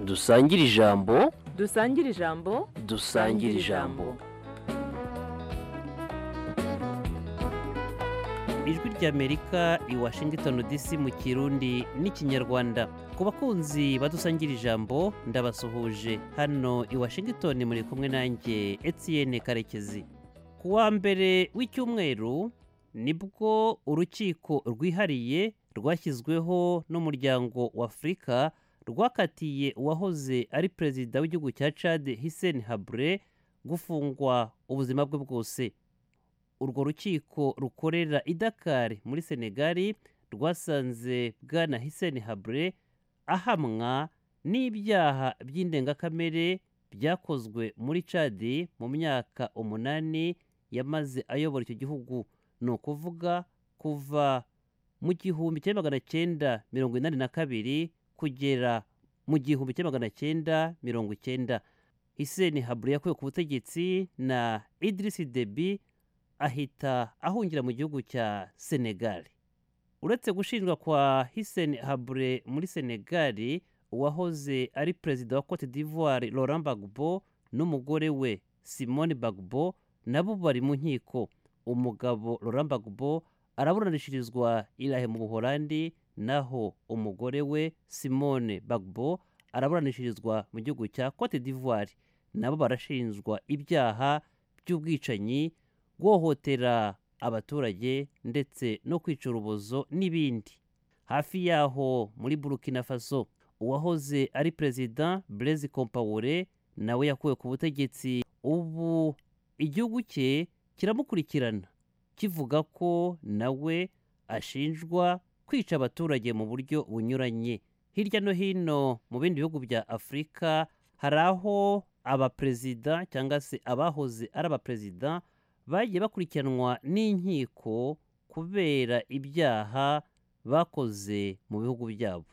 dusangire ijambo dusangire ijambo dusangire ijambo ijwi ry'amerika i washington dc mu kirundi n'ikinyarwanda ku bakunzi badusangira ijambo ndabasuhuje hano i washington muri kumwe nanjye etienne karekezi ku wa mbere w'icyumweru nibwo urukiko rwihariye rwashyizweho n'umuryango w'afurika rwakatiye uwahoze ari perezida w'igihugu cya chad hisen habre gufungwa ubuzima bwe bwose urwo rukiko rukorera i dakar muri senegali rwasanze bwana hisen habre ahamwa n'ibyaha by'indengakamere byakozwe muri chad mu myaka umunani yamaze ayobora icyo gihugu ni ukuvuga kuva mu gihumbi kimwe magana cyenda mirongo inani na kabiri kugera mu gihumbi kimwe magana cyenda mirongo icyenda hiseni habure yakuwe ku butegetsi na idirisi debi ahita ahungira mu gihugu cya senegali uretse gushinjwa kwa hiseni habure muri senegali uwahoze ari perezida wa cote d'ivoire laurent bagbo n'umugore we simone bagbo nabo bari mu nkiko umugabo laurent bagbo araburanishirizwa irahe mu buholandi naho umugore we simone bagbo araburanishirizwa mu gihugu cya cote d'ivoire nabo barashinjwa ibyaha by'ubwicanyi guhohotera abaturage ndetse no kwica urubozo n'ibindi hafi yaho muri burkina faso uwahoze ari perezida blaise compaore nawe yakuwe ku butegetsi ubu igihugu cye kiramukurikirana kivuga ko nawe ashinjwa kwica abaturage mu buryo bunyuranye hirya no hino mu bindi bihugu bya afurika hari aho abaperezida cyangwa se abahoze ari abaperezida bagiye bakurikiranwa n'inkiko kubera ibyaha bakoze mu bihugu byabo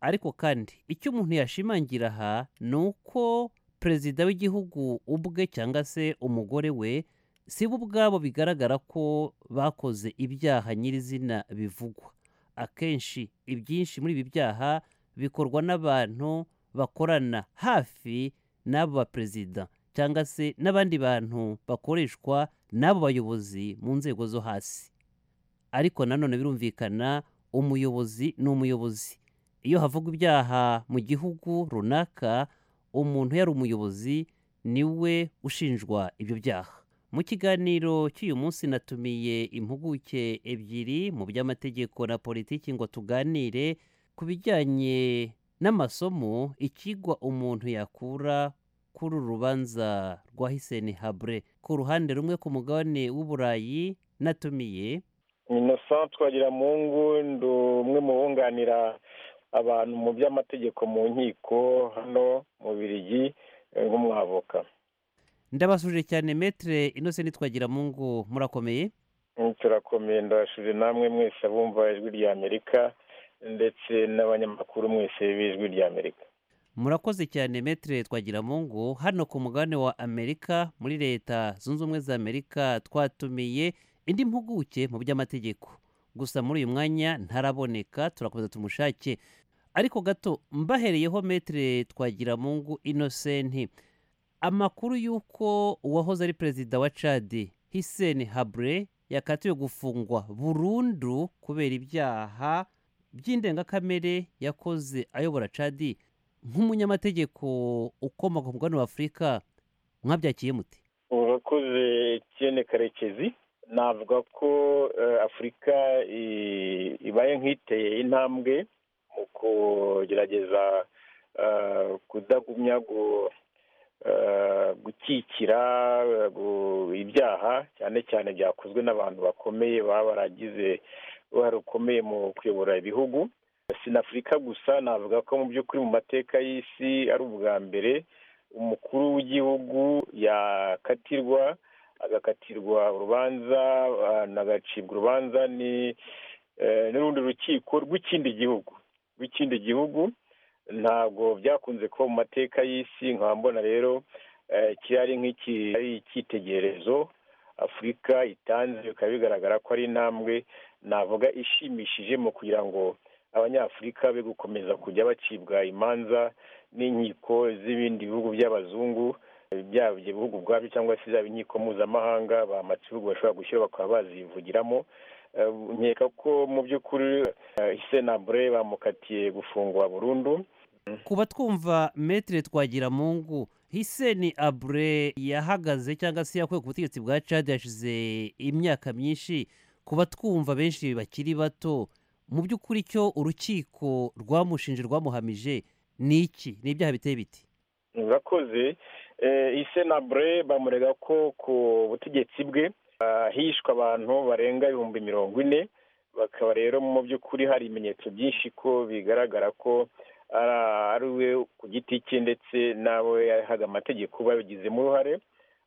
ariko kandi icyo umuntu yashimangira aha ni uko perezida w'igihugu ubwe cyangwa se umugore we si bo ubwabo bigaragara ko bakoze ibyaha nyirizina bivugwa akenshi ibyinshi muri ibi byaha bikorwa n'abantu bakorana hafi n'abo baperezida cyangwa se n'abandi bantu bakoreshwa n'abo bayobozi mu nzego zo hasi ariko nanone birumvikana umuyobozi ni umuyobozi iyo havugwa ibyaha mu gihugu runaka umuntu yari umuyobozi niwe ushinjwa ibyo byaha mu kiganiro cy'uyu munsi natumiye impuguke ebyiri mu by'amategeko na politiki ngo tuganire ku bijyanye n'amasomo ikigwa umuntu yakura kuri uru rubanza rwa hiseni habre ku ruhande rumwe ku mugabane w'uburayi natumiye innocent twagira mungu ndi umwe mu bunganira abantu mu by'amategeko mu nkiko hano mu birigi nk'umwavoka ndabasuje cyane metere inose nitwagira mungu murakomeye turakomeye ndabashuje namwe mwese abumva ijwi rya amerika ndetse n'abanyamakuru mwese b'ijwi rya amerika murakoze cyane metere twagira mungu hano ku mugabane wa amerika muri leta zunze ubumwe za amerika twatumiye indi mpuguke mu by'amategeko gusa muri uyu mwanya ntaraboneka turakomeza tumushake ariko gato mbahereyeho metere twagira mungu inosenti amakuru y'uko uwahoze ari perezida wa cadi hiseni habre yakatiwe gufungwa burundu kubera ibyaha by'indengakamere yakoze ayobora cadi nk'umunyamategeko ukomoka ku mugabane wa afurika mwabyakiye muti urakoze kene karekezi navuga ko afurika ibaye nk'iteye intambwe mu kugerageza kudagumya gukikira ibyaha cyane cyane byakozwe n'abantu bakomeye baba baragize uruhare rukomeye mu kuyobora ibihugu sinafurika gusa navuga ko mu by'ukuri mu mateka y'isi ari ubwa mbere umukuru w'igihugu yakatirwa agakatirwa urubanza agacibwa urubanza n'urundi rukiko rw'ikindi gihugu rw'ikindi gihugu ntabwo byakunze kuba mu mateka y'isi nkaba mbona rero cyari nk'iki ari icyitegererezo afurika itanze bikaba bigaragara ko ari intambwe navuga ishimishije mu kugira ngo abanyafurika be gukomeza kujya bacibwa imanza n'inkiko z'ibindi bihugu by'abazungu byaba ibyo bihugu ubwabyo cyangwa se zaba inkiko mpuzamahanga bamatse ibihugu bashobora gushyira bakaba bazivugiramo Eh, nkeka ko mu by'ukuri isenabure bamukatiye gufungwa burundu kuba twumva metere twagira mungu hiseni abure yahagaze cyangwa se yakuwe ku butegetsi bwa cadi yashize imyaka myinshi kuba twumva benshi bakiri bato mu by'ukuri icyo urukiko rwamushinje rwamuhamije ni iki ni ibyaha biteye biti murakoze Eh, isenabure bamurega ko ku butegetsi bwe ah, hishwe abantu barenga ibihumbi mirongo ine bakaba rero mu by'ukuri hari ibimenyetso byinshi ko bigaragara ko ara- ari we ku giti cye ndetse n'abo yahaga amategeko babigizemo uruhare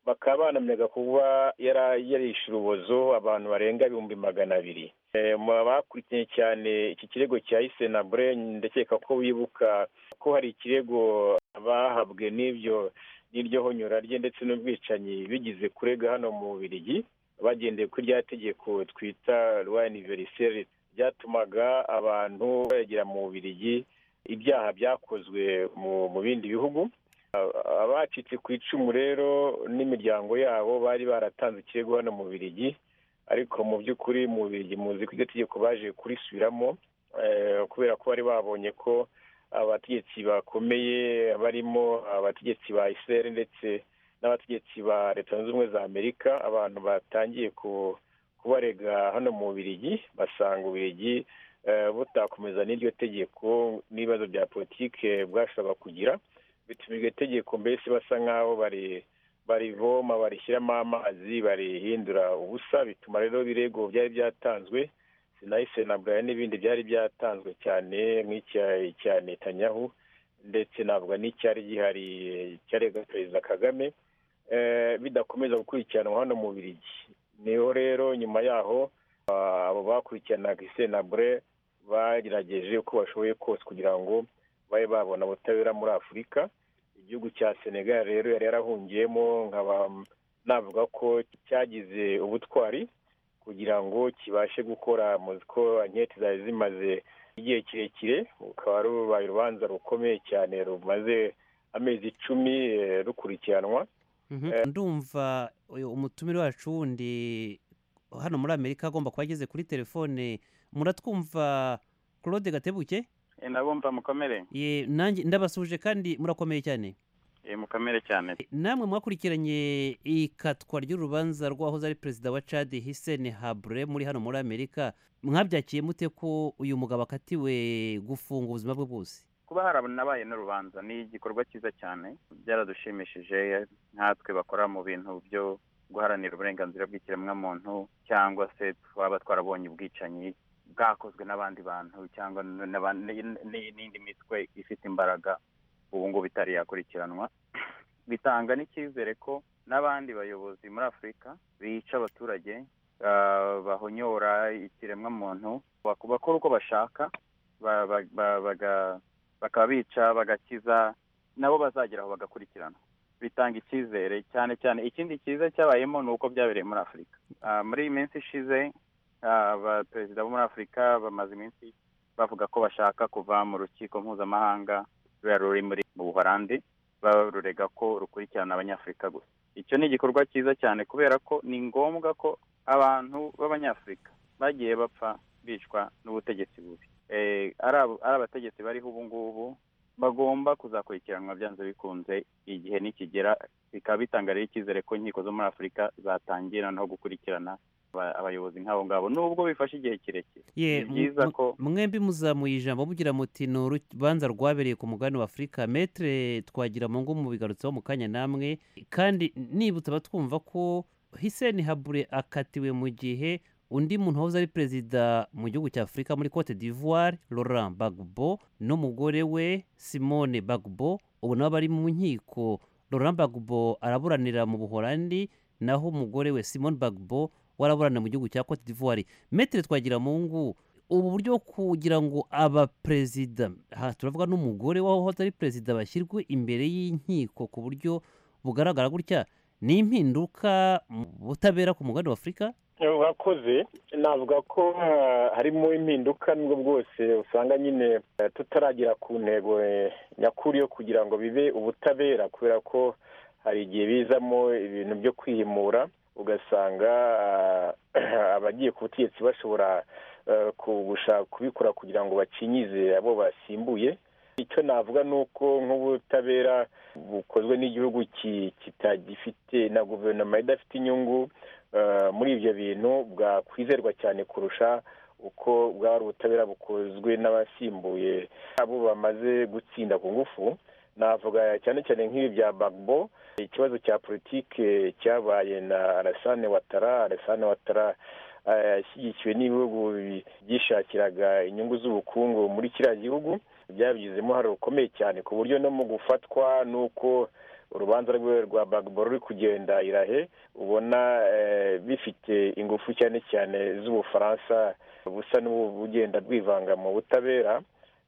bakaba banamenyaga kuba yara- yarishe urubozo abantu barenga ibihumbi magana abiri Eh, mu bakurikiye cyane iki kirego cya isenabure ndakeka ko wibuka ko hari ikirego bahabwe n'ibyo n'iryo honyora rye ndetse n'ubwicanyi bigize kurega hano mu Bubiligi bagendeye kuri rya tegeko twita rwa aniveriseri ryatumaga abantu bagera mu Bubiligi ibyaha byakozwe mu mu bindi bihugu A- abacitse ku icumu rero n'imiryango yabo bari baratanze ikirego hano mu Bubiligi ariko mu by'ukuri mu Bubiligi muzi ko iryo tegeko baje kurisubiramo eh, kubera ko bari babonye ko abategetsi bakomeye barimo abategetsi ba israel ndetse n'abategetsi ba leta zunze ubumwe za amerika abantu batangiye ku- kubarega hano mu birigi basanga ubirigi butakomeza n'iryo tegeko n'ibibazo bya politike bwashobora kugira bituma iryo tegeko mbese basa nk'aho bari- barivoma barishyiramo amazi barihindura ubusa bituma rero birego byari byatanzwe sinayise na buraya n'ibindi byari byatanzwe cyane nk'icya icya netanyahu ndetse navuga n'icyari gihari cyarega perezida kagame eh, bidakomeza gukurikiranwa hano mu birigi niho rero nyuma yaho ah, abo bakurikiranaga isenabure bagerageje uko bashoboye kose kugira ngo babe babona ubutabera muri afurika igihugu cya senegal rero yari yarahungiyemo nkaba navuga ko cyagize ubutwari kugira ngo kibashe gukora muzi ko anketi zari zimaze igihe kirekire rukaba rubaye urubanza rukomeye cyane rumaze amezi icumi eh, rukurikiranwa ndumva uyu umutumire wacu wundi hano muri amerika agomba kuba ageze kuri telefone muratwumva claude gatebuke nabumva mukomere ye nanjye ndabasuje kandi murakomeye cyane Eh, mukomere cyane namwe mwakurikiranye ikatwa ry'urubanza rw'ahoze ari perezida wa cadi hiseni habure muri hano muri amerika mwabyakiye mute ko uyu mugabo akatiwe gufunga ubuzima bwe bwose kuba haranabaye n'urubanza ni igikorwa cyiza cyane byaradushimishije nkatwe bakora mu bintu byo guharanira uburenganzira bw'ikiremwamuntu cyangwa se twaba twarabonye ubwicanyi bwakozwe n'abandi bantu cyangwa n'aba- n- n- n'indi mitwe ifite imbaraga ubu ngubu itari yakurikiranwa bitanga n'icyizere ko n'abandi bayobozi muri afurika bica abaturage ah, bahonyora ikiremwamuntu baku- bakora uko bashaka ba- ba- ba- baga bakaba bica bagakiza nabo bazageraho bagakurikirana bitanga icyizere cyane cyane ikindi cyiza cyabayemo ni uko byabereye muri afurika Ah, muri iyi minsi ishize ah, abaperezida bo muri afurika bamaze iminsi bavuga ko bashaka kuva mu rukiko mpuzamahanga ruriya ruri muri mu buholandi baba rurega ko rukurikirana abanyafurika gusa icyo ni igikorwa cyiza cyane kubera ko ni ngombwa ko abantu b'abanyafurika bagiye bapfa bicwa n'ubutegetsi bubi Eh, ari abo- ari abategetsi bariho ubu ngubu bagomba kuzakurikiranwa byanze bikunze igihe nikigera bikaba bitanga rero icyizere ko inkiko zo muri afurika zatangira no gukurikirana aba- abayobozi nk'abo ngabo nubwo bifashe igihe kirekire Ye, ni mu- byiza ko mwembi muzamuye ijambo mugira muti ni urubanza rwabereye ku mugabane wa afurika metere twagira mu ngo mubigarutseho mu kanya namwe kandi nibutse abatwumva ko hiseni habure akatiwe mu gihe undi muntu wahoze ari perezida mu gihugu cya afurika muri cote d'ivoire laurent bagbo n'umugore we simone bagbo ubu nabo bari mu nkiko laurent bagbo araburanira mu buholandi naho umugore we simone bagbo we araburana mu gihugu cya cote d'ivoire metere twagira mu ngo ubu buryo bwo kugira ngo abaperezida aha turavuga n'umugore wahoze ari perezida bashyirwe imbere y'inkiko ku buryo bugaragara gutya ni impinduka mu butabera ku mugabane w'afurika wakoze navuga ko ah, harimo impinduka nubwo bwose usanga nyine eh, tutaragera ku ntego eh, nyakuri yo kugira ngo bibe ubutabera kubera ko hari igihe bizamo ibintu byo kwihimura ugasanga ah, abagiye ku butegetsi bashobora eh, kugusha kubikora kugira ngo bakinyize abo basimbuye icyo navuga ni uko nk'ubutabera bukozwe n'igihugu ki- kitagifite na guverinoma idafite inyungu eh, muri ibyo bintu bwakwizerwa cyane kurusha uko bwaba ari ubutabera bukozwe n'abasimbuye abo bamaze gutsinda ku ngufu navuga cyane cyane nk'ibi bya bagbo ikibazo cya politike cyabaye na arasane watara arasane watara eh, yashyigikiwe n'ibihugu bi- byishakiraga inyungu z'ubukungu muri kiriya gihugu byabigizemo uruhare rukomeye cyane ku buryo no mu gufatwa n'uko urubanza rwe rwa bagbo ruri kugenda irahe ubona eh, bifite ingufu cyane cyane z'ubufaransa busa n'ubugenda bwivanga mu butabera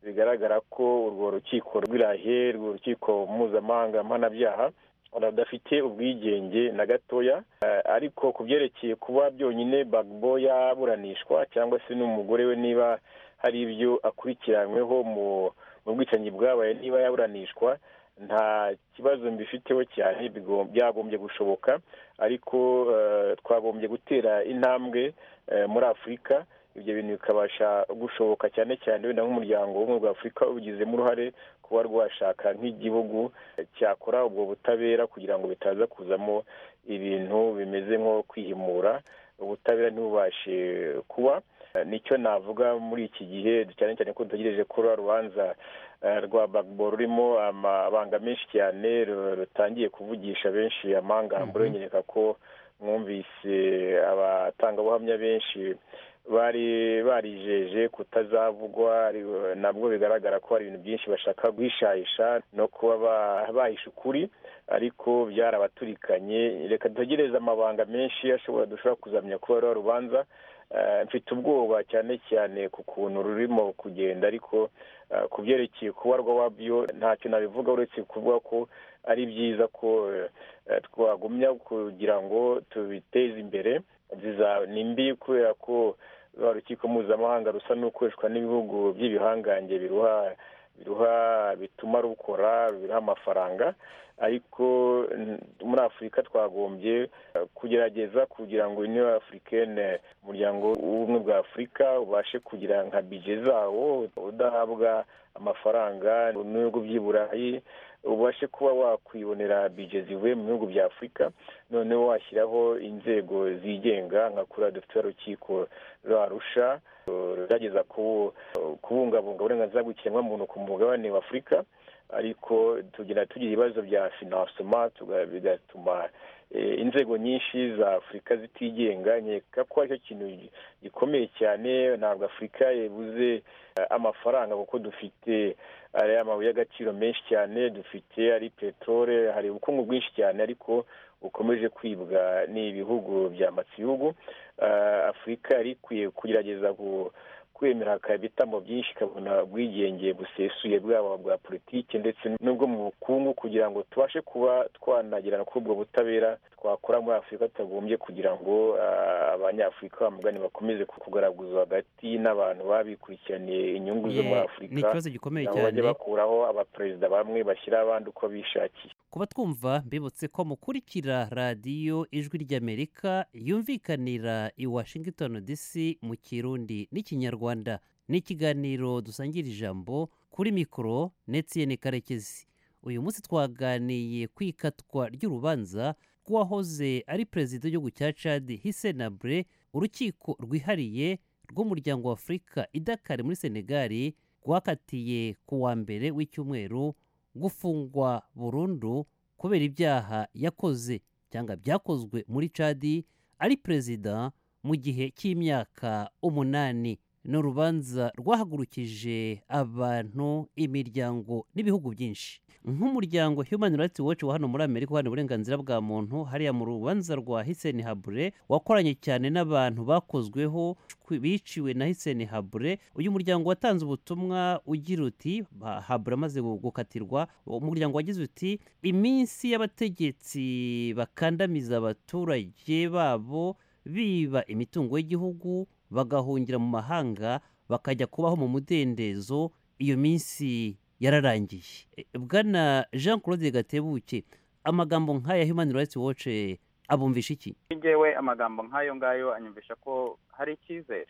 bigaragara ko urwo rukiko rw'irahe urwo rukiko mpuzamahanga mpanabyaha rudafite ubwigenge na gatoya Eh, ariko ku byerekeye kuba byonyine bagbo yaburanishwa cyangwa se n'umugore we niba hari ibyo akurikiranyweho mu mu bwicanyi bwabaye niba yaburanishwa nta kibazo mbifiteho cyane bigom- byagombye gushoboka ariko eh, twagombye gutera intambwe eh, muri afurika ibyo bintu bikabasha gushoboka cyane cyane wenda nk'umuryango w'ubumwe bwa afurika ubigizemo uruhare kuba rwashaka nk'igihugu cyakora ubwo butabera kugira ngo bitaza kuzamo ibintu bimeze nko kwihimura ubutabera ntibubashe kuba Eh, nicyo navuga muri iki gihe cyane cyane ko dutegereje ko ruriya rubanza eh, rwa bagbo rurimo amabanga menshi cyane ru- rutangiye kuvugisha benshi amangambure Mhm. nyereka ko mwumvise abatangabuhamya benshi bari barijeje kutazavugwa ari- nabwo bigaragara ko hari ibintu byinshi bashaka guhishahisha no kuba ba- bahisha ukuri ariko byarabaturikanye reka dutegereze amabanga menshi ashobora dushobora kuzamenya kuba ruriya rubanza Eh, mfite ubwoba cyane cyane ku kuntu rurimo kugenda ariko eh, ku byerekeye kubarwa wabyo ntacyo nabivuga uretse kuvuga ko ari byiza ko eh, eh, twagumya kugira ngo tubiteze imbere ziza- ni mbi kubera ko rwa rukiko mpuzamahanga rusa n'ukoreshwa n'ibihugu by'ibihangange biruha biruha bituma rukora biruha amafaranga ariko n- muri afurika twagombye eh, kugerageza kugira ngo uniyo afurikene umuryango w'ubumwe bwa afurika ubashe kugira nka bije zawo udahabwa amafaranga n'ibihugu by'i burayi ubashe kuba wakwibonera bije zivuye mu bihugu bya afurika noneho washyiraho inzego zigenga nka kuriya dufite urukiko rwarusha rugerageza ku- kubungabunga uburenganzira bw'ikiremwamuntu ku mugabane w'afurika ariko tugira tugira ibibazo bya finansoma tuga- bigatuma eh, inzego nyinshi za afurika zitigenga nkeka ko aricyo kintu gikomeye cyane ntabwo afurika yabuze eh, amafaranga kuko dufite ari amabuye y'agaciro menshi cyane dufite ari peteroli hari ubukungu bwinshi cyane ariko bukomeje kwibwa n'ibihugu byambatse ibihugu Eh, afurika yari ikwiye kugerageza ku- kwemera ibitambo byinshi ikabona ubwigenge busesuye bwaba bwa politiki ndetse n'ubwo mu bukungu kugira ngo tubashe kuba twanagerana kuri ubwo butabera twakora muri afurika tutagombye kugira ngo eh, abanyafurika bamugani bakomeze kugaraguzwa hagati n'abantu babikurikiraniye inyungu zo muri Ye, ni afurika ikibazo gikomeye kugira ngo cyane bajye bakuraho abaperezida bamwe bashyira abandi uko bishakiye kuba twumva mbibutse ko mukurikira radiyo ijwi ry'amerika yumvikanira i washington dc mu kirundi n'ikinyarwanda ni ikiganiro dusangira ijambo kuri mikoro netiyeni karekezi uyu munsi twaganiye ku ikatwa ry'urubanza rw'uwahoze ari perezida w'igihugu cya cadi hisenabure urukiko rwihariye rw'umuryango wa afurika idakari muri senegali rwakatiye ku wa mbere w'icyumweru gufungwa burundu kubera ibyaha yakoze cyangwa byakozwe muri cadi ari perezida mu gihe cy'imyaka umunani ni urubanza rwahagurukije abantu imiryango n'ibihugu byinshi nk'umuryango human rights watch wa hano muri amerika uharanira uburenganzira bwa muntu hariya mu rubanza rwa hiseni habure wakoranye cyane n'abantu bakozweho shwi- biciwe na hiseni habure uyu muryango watanze ubutumwa ugira uti ba- habure amaze gu- gukatirwa umuryango wagize uti iminsi y'abategetsi bakandamiza abaturage babo biba imitungo y'igihugu bagahungira mu mahanga bakajya kubaho mu mudendezo iyo minsi yararangiye E, bwana jean claude gatebuke amagambo nk'aya human rights watch eh, abumvisha iki njyewe amagambo nk'ayo ngayo anyumvisha ko hari icyizere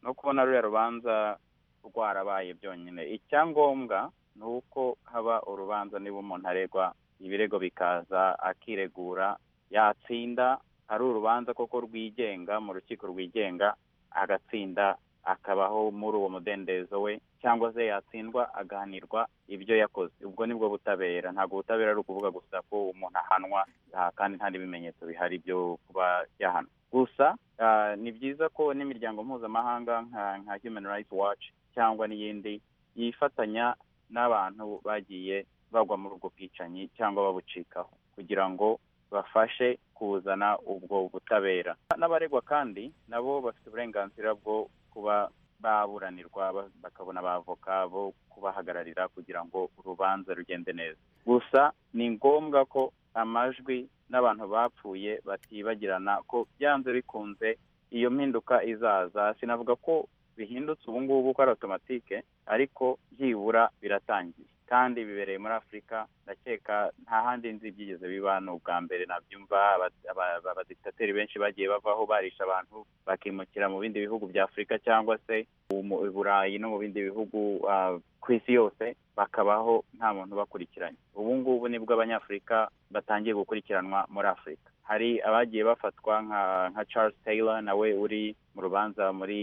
no kubona ruriya rubanza rwarabaye byonyine icyangombwa ni uko haba urubanza niba umuntu aregwa ibirego bikaza akiregura yatsinda hari urubanza koko rwigenga mu rukiko rwigenga agatsinda akabaho muri uwo mudendezo we cyangwa se yatsindwa agahanirwa ibyo yakoze ubwo nibwo butabera ntabwo ubutabera ari ukuvuga gusa ko umuntu ahanwa aha kandi nta n'ibimenyetso bihari byo kuba yahanwa gusa ah, ni byiza ko n'imiryango mpuzamahanga nka nka human rights watch cyangwa n'iyindi yifatanya n'abantu bagiye bagwa muri ubwo bwicanyi cyangwa babucikaho kugira ngo bafashe kuzana ubwo butabera n'abaregwa kandi nabo bafite uburenganzira bwo kuba baburanirwa ba- bakabona abavoka bo kubahagararira kugira ngo urubanza rugende neza gusa ni ngombwa ko amajwi n'abantu bapfuye batibagirana ko byanze bikunze iyo mpinduka izaza sinavuga ko bihindutse ubu ngubu ko ari otomatike ariko byibura biratangiye kandi bibereye muri afurika ndakeka nta handi nzi byigeze biba ni ubwa mbere nabyumva aba- aba- abaditateri benshi bagiye bavaho barisha abantu bakimukira mu bindi bihugu bya afurika cyangwa se mu burayi no mu bindi bihugu ah, ku isi yose bakabaho nta muntu ubakurikiranye ubu ngubu nibwo abanyafurika batangiye gukurikiranwa muri afurika hari abagiye bafatwa nka nka charles taylor nawe uri mu rubanza muri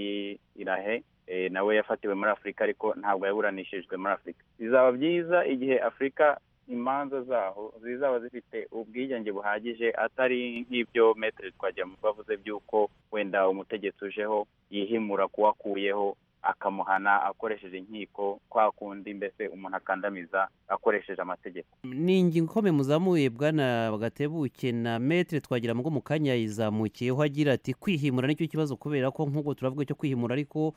irahe eh, nawe yafatiwe muri afurika ariko ntabwo yaburanishijwe muri afurika bizaba byiza igihe afurika imanza zaho zizaba zifite ubwigenge buhagije atari nk'ibyo metero twagira mu bavuze by'uko wenda umutegetsi ujeho yihimura kuwakuyeho akamuhana akoresheje inkiko kwa kundi mbese umuntu akandamiza akoresheje amategeko ni ingingo ikomeye muzamuye bwana gatebuke na metre twagira ngo mu kanya yizamukiyeho agira ati kwihimura nicyo kibazo kubera ko nk'uko turavuga cyo kwihimura ariko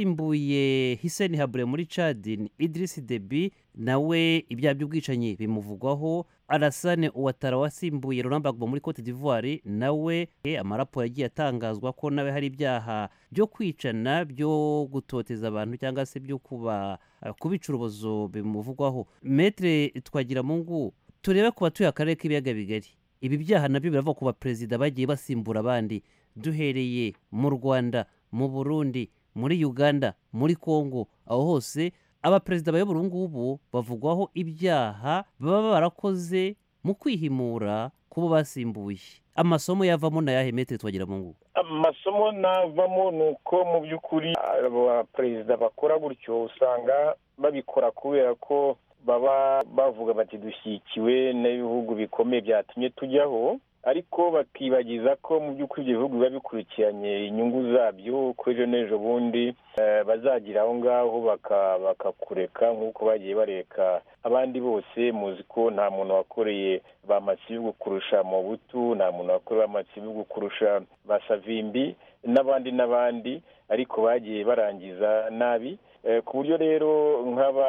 uwasimbuye hiseni habure muri cadini idirisi debi nawe ibyaha by'ubwicanyi bimuvugwaho arasane uwatara wasimbuye Laurent Gbagbo muri cote d'ivoire nawe eh, amaraporo yagiye atangazwa ko nawe hari ibyaha byo kwicana byo gutoteza abantu cyangwa se byo kuba eh, kubica urubozo bimuvugwaho metre twagira mungu turebe ku batuye akarere k'ibiyaga bigari ibi byaha nabyo birava ku baperezida bagiye basimbura abandi duhereye mu rwanda mu burundi muri uganda muri congo aho hose abaperezida bayobora ubu ngubu bavugwaho ibyaha baba barakoze mu kwihimura ku bo basimbuye amasomo yavamo na yahe metre twagira mungu amasomo navamo ni uko mu by'ukuri abo baperezida bakora gutyo usanga babikora kubera ko baba bavuga bati dushyigikiwe n'ibihugu bikomeye byatumye tujyaho ariko bakibagiza ko mu by'ukuri ibyo bihugu biba bikurikiranye inyungu zabyo ko ejo n'ejo bundi eh, bazagira aho ngaho baka- bakakureka nk'uko bagiye bareka abandi bose muzi ko nta muntu wakoreye ba masibigu kurusha mobutu nta muntu wakoreye ba masibigu kurusha ba savimbi n'abandi n'abandi ariko bagiye barangiza nabi Eh, ku buryo rero nk'aba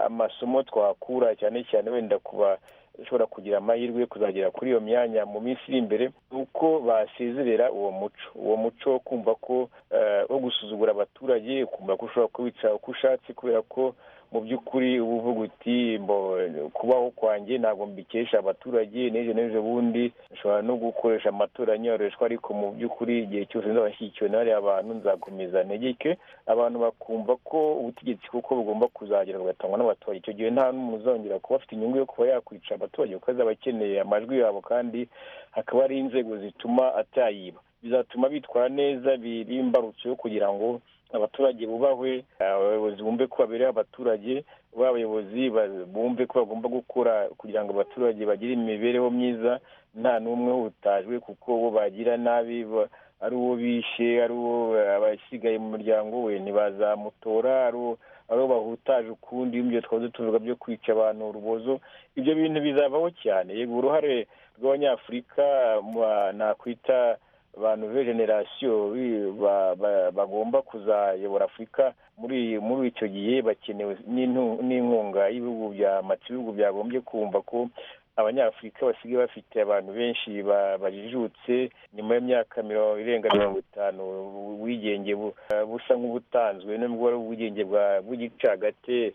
amasomo twakura cyane cyane wenda kuba ushobora kugira amahirwe yo kuzagera kuri iyo myanya mu minsi iri imbere ni uko basezerera uwo muco uwo muco wo kumva ko eh, wo gusuzugura abaturage ukumva ko ushobora kubica uko ushatse kubera ko mu by'ukuri uba uvuga uti mbo kubaho kwanjye ntabwo mbikesha abaturage n'ejo n'ejo bundi nshobora no gukoresha amatora anyoreshwa ariko mu by'ukuri igihe cyose nzaba nshyigikiwe na bariya bantu nzakomeza ntegeke abantu bakumva ko ubutegetsi kuko bugomba kuzagera bugatangwa n'abaturage icyo gihe nta n'umuntu uzongera kuba afite inyungu yo kuba yakwica abaturage kuko azaba akeneye amajwi yabo kandi hakaba hari inzego zituma atayiba bizatuma bitwara neza biri imbarutso yo kugira ngo abaturage bubahwe abayobozi bumve ko babereye abaturage b'abayobozi ba- bumve ko bagomba gukora kugira ngo abaturage bagire imibereho myiza nta n'umwe uhutajwe kuko bo bagira nabi ba- ari uwo bishe ari uwo eh, abasigaye mu muryango we ntibazamutora ari uwo abo bahutaje ukundi ibyo twaba dutuvuga byo kwica abantu urubozo ibyo bintu bizavaho cyane yego uruhare rw'abanyafurika ma- nakwita abantu be generasiyo bi- ba- ba- bagomba kuzayobora afurika muri muri icyo gihe bakenewe n'intu- n'inkunga y'ibihugu bya mati ibihugu byagombye kumva ko abanyafurika basigaye bafite abantu benshi ba- bajijutse nyuma y'imyaka mirongo irenga mirongo itanu ubu- ubwigenge bu- busa nk'ubutanzwe nubwo ari ubwigenge bwa- bw'igicagate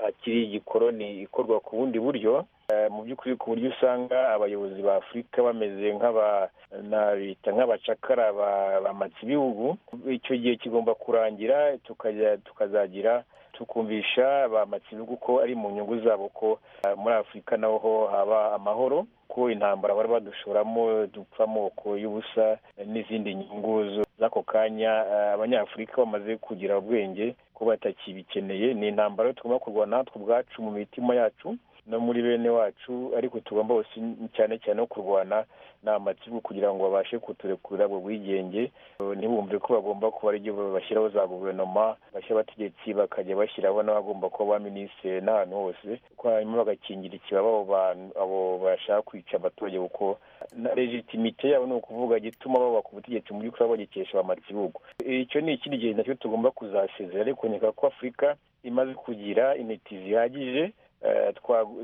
akiri igikoroni ikorwa ku bundi buryo Eh, mu by'ukuri ku buryo usanga abayobozi ba afurika bameze nk'aba nabita nk'abacakara ba- bamatse ibihugu icyo gihe kigomba kurangira tukajya tukazagira tukumvisha bamatse ibihugu ko ari mu nyungu zabo ko eh, muri afurika naho ho haba amahoro ko intambara bari badushoramo dupfa amoko y'ubusa eh, n'izindi nyungu zo- z'ako kanya eh, abanyafurika bamaze kugira ubwenge ko batakibikeneye ni intambara yo tugomba kurwana natwe ubwacu mu mitima yacu no muri bene wacu ariko tugomba bose cyane cyane no kurwana n'amatsiko kugira ngo babashe kuturekurira ubwo bwigenge Eh, ntibumve ko bagomba kuba ari byo bashyiraho za guverinoma bashya abategetsi bakajya bashyiraho n'abagomba kuba ba minisitiri n'ahantu hose ko hanyuma bagakingira ikibaba abo bantu- abo bashaka kwica abaturage kuko na legitimite yabo ni ukuvuga gituma baba ku butegetsi mu by'ukuri bagikesha abamatsi ibihugu icyo ni ikindi gihe nacyo tugomba kuzasezera ariko nkeka ko afurika imaze kugira intiti zihagije eh,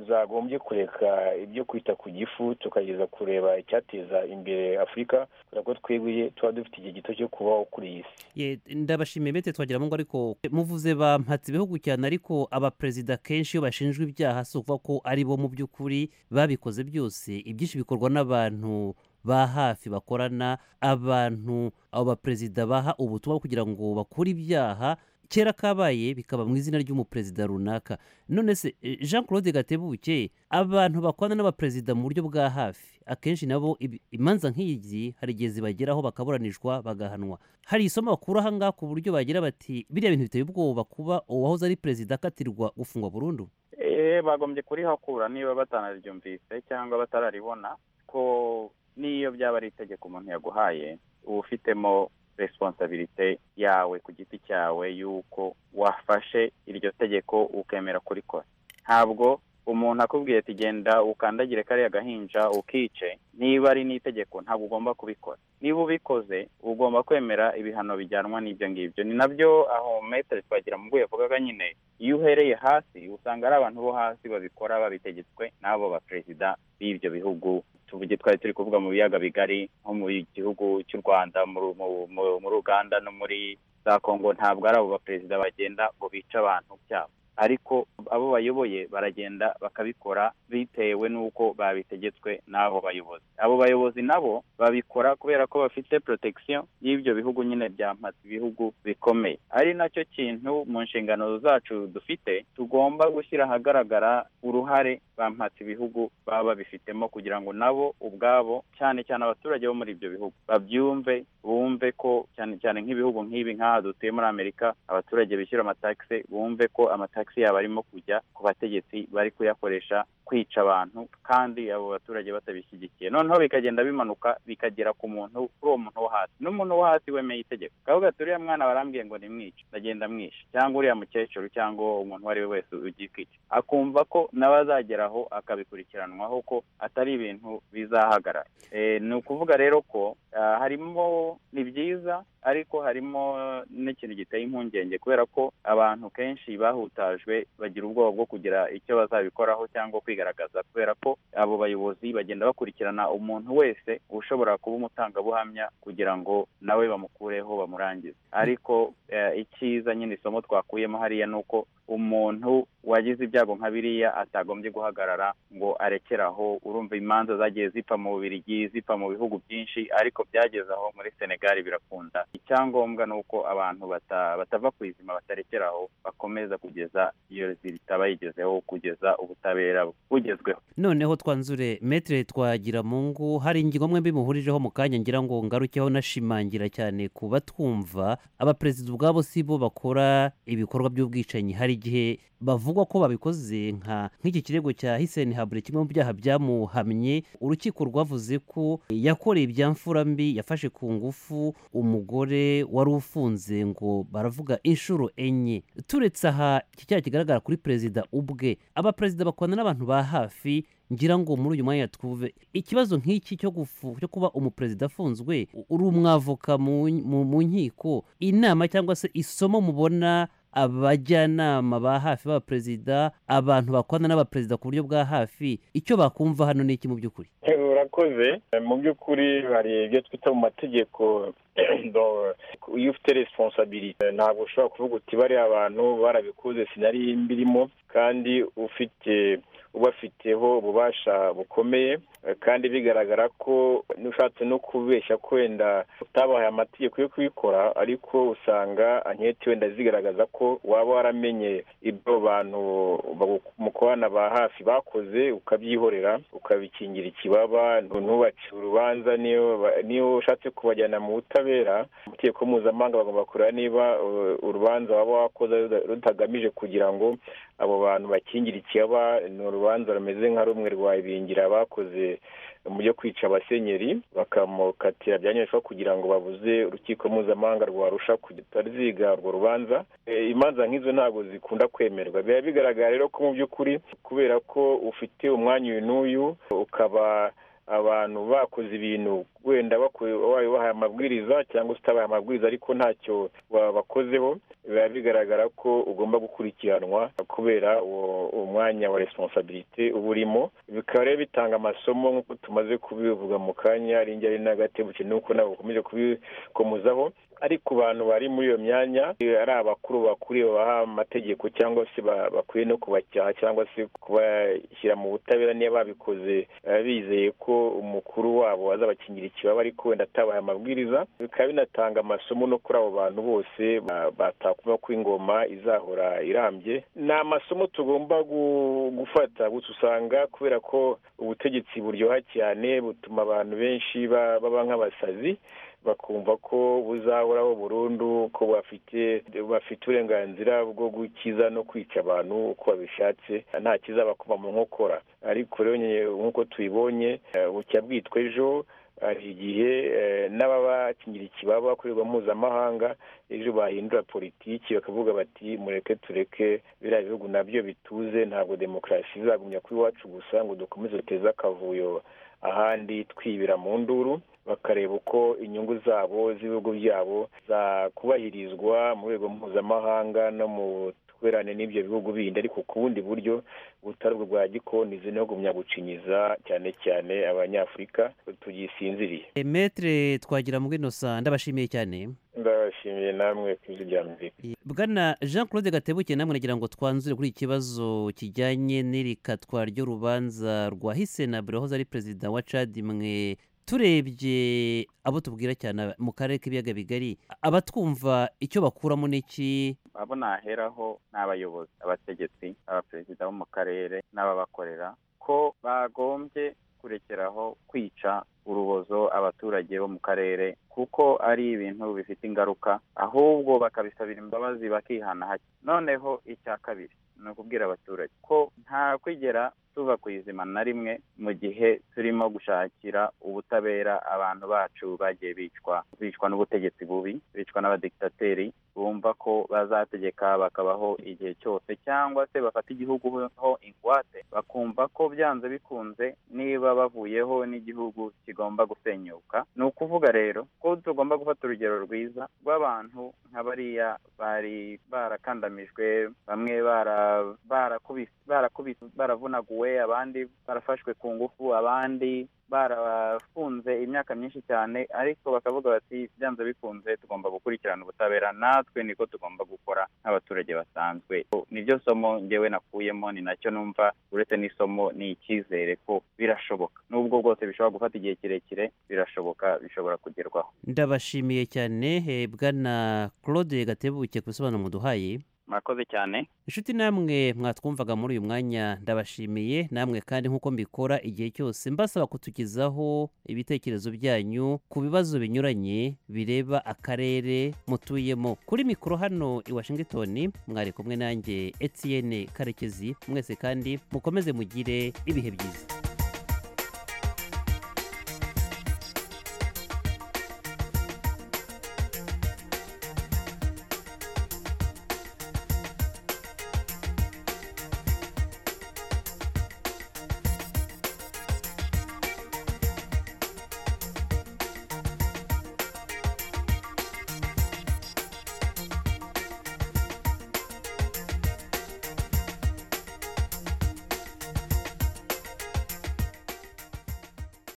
twagombye kureka ibyo kwita ku gifu tukageza kureba icyateza imbere afurika kubera ko twebwe tuba dufite igihe gito cyo kubaho kuri iyi si Ye, ndabashimiye bete twagira ngo ariko muvuze bampatse ibihugu cyane ariko abaperezida kenshi iyo bashinjwa ibyaha si ukuvuga ko ari bo mu by'ukuri babikoze byose ibyinshi bikorwa n'abantu ba hafi bakorana abantu abo baperezida baha ubutumwa kugira ngo bakure ibyaha kera kabaye bikaba mu izina ry'umuperezida runaka none se eh, jean claude gatebuke abantu bakorana n'abaperezida mu buryo bwa hafi akenshi nabo ibi- imanza nk'iyi hari igihe zibageraho bakaburanishwa bagahanwa hari isomo bakura aha ngaha ku buryo bagira bati biriya bintu biteye ubwoba kuba uwahoze ari perezida akatirwa gufungwa burundu Eh, bagombye kurihakura niba batanaryumvise cyangwa batararibona ko n'iyo byaba ari itegeko umuntu yaguhaye uba ufitemo resiponsabirite yawe ku giti cyawe y'uko wafashe iryo tegeko ukemera kurikora ntabwo umuntu akubwiye ati genda ukandagire kariya gahinja ukice niba ari n'itegeko ntabwo ugomba kubikora niba ubikoze ugomba kwemera ibihano bijyanwa n'ibyo ngibyo ni nabyo aho metere twagira mu yavugaga nyine iyo uhereye hasi usanga ari abantu bo hasi babikora babitegetswe n'abo baperezida b'ibyo bihugu tuvuge twari turi kuvuga mu biyaga bigari nko mu gihugu cy'u rwanda mu- mu- mu- muri uganda no muri za kongo ntabwo ari abo baperezida bagenda ngo bice abantu byabo ariko abo bayoboye baragenda bakabikora bitewe n'uko babitegetswe n'abo bayobozi abo bayobozi nabo babikora kubera ko bafite protection y'ibyo bihugu nyine byampatse ibihugu bikomeye ari nacyo kintu mu nshingano zacu dufite tugomba gushyira ahagaragara uruhare bampatse ibihugu baba babifitemo kugira ngo nabo ubwabo cyane cyane abaturage bo muri ibyo bihugu babyumve bumve ko cyane cyane nk'ibihugu nk'ibi nk'aha dutuye muri amerika abaturage bishyura amatagisi bumve ko amatagisi yabo arimo kujya ku bategetsi bari kuyakoresha kwica abantu kandi abo baturage batabishyigikiye noneho bikagenda bimanuka bikagera ku muntu kuri uwo muntu wo hasi n'umuntu wo hasi wemeye itegeko kavuga ati uriya mwana barambwiye ngo nimwice ndagenda mwishe cyangwa uriya mukecuru cyangwa umuntu uwo ari we wese ugiye kwica akumva ko nawe azageraho akabikurikiranwaho ko atari ibintu bizahagarara Eh, ni ukuvuga rero ko ah, harimo ni byiza ariko harimo n'ikintu giteye impungenge kubera ko abantu kenshi bahutajwe bagira ubwoba bwo kugira icyo bazabikoraho cyangwa kwigaragaza kubera ko abo bayobozi bagenda bakurikirana umuntu wese ushobora kuba umutangabuhamya kugira ngo nawe bamukureho bamurangize ariko eh, icyiza nyine isomo twakuyemo hariya ni uko umuntu wagize ibyago nka biriya atagombye guhagarara ngo arekeraho urumva imanza zagiye zipfa mu bubirigi zipfa mu bihugu byinshi ariko byageze aho muri senegali birakunda icyangombwa ni uko abantu bata- batava ku izima batarekeraho bakomeza kugeza iyo zitabayigezeho kugeza ubutabera bugezweho noneho twanzure metere twagira mu ngo hari ingingo mwembi muhurijeho mu kanya ngira ngo ngarukeho nashimangira cyane ku batwumva abaperezida ubwabo si bo bakora ibikorwa by'ubwicanyi hari igihe bavugwa ko babikoze nka nk'iki kirego cya hiseni habure kimwe mu byaha byamuhamye urukiko rwavuze ko yakoreye ibya mfurambi yafashe ku ngufu umugore wari ufunze ngo baravuga inshuro enye turetse aha iki cyaha kigaragara kuri perezida ubwe abaperezida bakwana n'abantu ba hafi ngira ngo muri uyu mwanya twuve ikibazo nk'iki cyo gufu- cyo kuba umuperezida afunzwe u- uri umwavoka mu mu- mu nkiko inama cyangwa se isomo mubona abajyanama ba hafi b'abaperezida abantu bakwana n'abaperezida ku buryo bwa hafi icyo bakumva hano ni iki mu by'ukuri urakoze mu by'ukuri hari ibyo twita mu mategeko do- iyo ufite responsabilite ntabwo ushobora kuvuga uti bariya abantu barabikoze sinari mbirimo kandi ufite ubafiteho ububasha bukomeye eh, kandi bigaragara ko nushatse no kubeshya ko wenda utabahaye amategeko yo kubikora ariko usanga anketi wenda zigaragaza ko waba waramenye ibyo bantu bagu- mukorana ba hafi bakoze ukabyihorera ukabikingira ikibaba ntubace urubanza niyo ba- niyo ushatse kubajyana mu butabera amategeko mpuzamahanga bagomba kureba niba uh, urubanza waba wakoze ruda- rutagamije kugira ngo abo bantu bakingira ikibaba ni urubanza rumeze nka rumwe rwa ibingira bakoze mu byo kwica abasenyeri bakamukatira bya nyabishwa kugira ngo babuze urukiko mpuzamahanga rwarusha kutaziga urwo rubanza E, imanza nk'izo ntabwo zikunda kwemerwa biba bigaragara rero ko mu by'ukuri kubera ko ufite umwanya uyu n'uyu ukaba abantu bakoze ibintu wenda baku- wabaye ubahaye amabwiriza cyangwa se utabaye amabwiriza ariko ntacyo wabakozeho biba bigaragara ko ugomba gukurikiranwa kubera uwo uwo mwanya wa responsabilite uba urimo bikaba rero bitanga amasomo nk'uko tumaze kubivuga mu kanya ari ingeri n'agatebutse n'uko ntabwo ukomeje kubikomozaho ariko abantu bari muri iyo myanya eh, ari abakuru bakuriye baha amategeko cyangwa se ba- bakwiye no kubacyaha cyangwa se kubashyira mu butabera niba babikoze eh, bizeye ko umukuru wabo azabakingira ikibaba ariko wenda atabahaye amabwiriza bikaba binatanga amasomo no kuri abo bantu bose ba- batakumva ko ingoma izahora irambye ni amasomo tugomba gu- gufata gusa usanga kubera ko ubutegetsi buryoha cyane butuma abantu benshi ba- baba nk'abasazi bakumva ko buzahoraho burundu ko bafite bafite uburenganzira bwo gukiza no kwica abantu uko babishatse nta kizabakoma mu nkokora ariko rero nyine nk'uko tubibonye eh, bucya bwitwa ejo hari igihe eh, n'ababakingira ikibaba ku rwego mpuzamahanga ejo bahindura politiki bakavuga bati mureke tureke biriya bihugu nabyo bituze ntabwo demokarasi izagumya kuri iwacu gusa ngo dukomeze duteze akavuyo ahandi twibira mu nduru bakareba uko inyungu zabo z'ibihugu byabo zakubahirizwa mu rwego mpuzamahanga no mu twerane n'ibyo bihugu bindi ariko ku bundi buryo butari ubwo bwa gikonizi no gumya gucinyiza cyane cyane abanyafurika tugisinziriye Eh, metre twagira muri nosa ndabashimiye cyane ndabashimiye namwe ku ijwi rya amerika bwana jean claude gatebuke namwe nagira ngo twanzure kuri iki kibazo kijyanye n'irikatwa ry'urubanza rwa hisena birohoza ari perezida wa cadi mwe turebye abo tubwira cyane mu karere k'ibiyaga bigari abatwumva icyo bakuramo n'iki abo naheraho ni abayobozi abategetsi abaperezida bo mu karere n'ababakorera ko bagombye kurekeraho kwica urubozo abaturage bo mu karere kuko ari ibintu bifite ingaruka ahubwo bakabisabira imbabazi bakihana hake noneho icya kabiri ni ukubwira abaturage ko nta kwigera tuva ku izima na rimwe mu gihe turimo gushakira ubutabera abantu bacu bagiye bicwa bicwa n'ubutegetsi bubi bicwa n'abadikitateri bumva ko bazategeka bakabaho igihe cyose cyangwa se bafata igihugu ho ingwate bakumva ko byanze bikunze niba bavuyeho n'igihugu kigomba gusenyuka ni ukuvuga rero ko tugomba gufata urugero rwiza rw'abantu nka bariya bari barakandamijwe bamwe bara- barakubise barakubise baravunaguwe abandi barafashwe ku ngufu abandi barafunze imyaka myinshi cyane ariko bakavuga bati byanze bikunze tugomba gukurikirana ubutabera natwe niko tugomba gukora nk'abaturage basanzwe niryo somo ngewe nakuyemo ni nacyo numva uretse n'isomo ni icyizere ko birashoboka n'ubwo bwose bishobora gufata igihe kirekire birashoboka bishobora kugerwaho ndabashimiye cyane eh, bwana claude gatebuke ku bisobanuro muduhaye murakoze cyane inshuti namwe mwatwumvaga muri uyu mwanya ndabashimiye namwe kandi nk'uko mbikora igihe cyose mbasaba kutugezaho ibitekerezo byanyu ku bibazo binyuranye bireba akarere mutuyemo kuri mikoro hano i washington mwari kumwe nanjye etienne karekezi mwese kandi mukomeze mugire ibihe byiza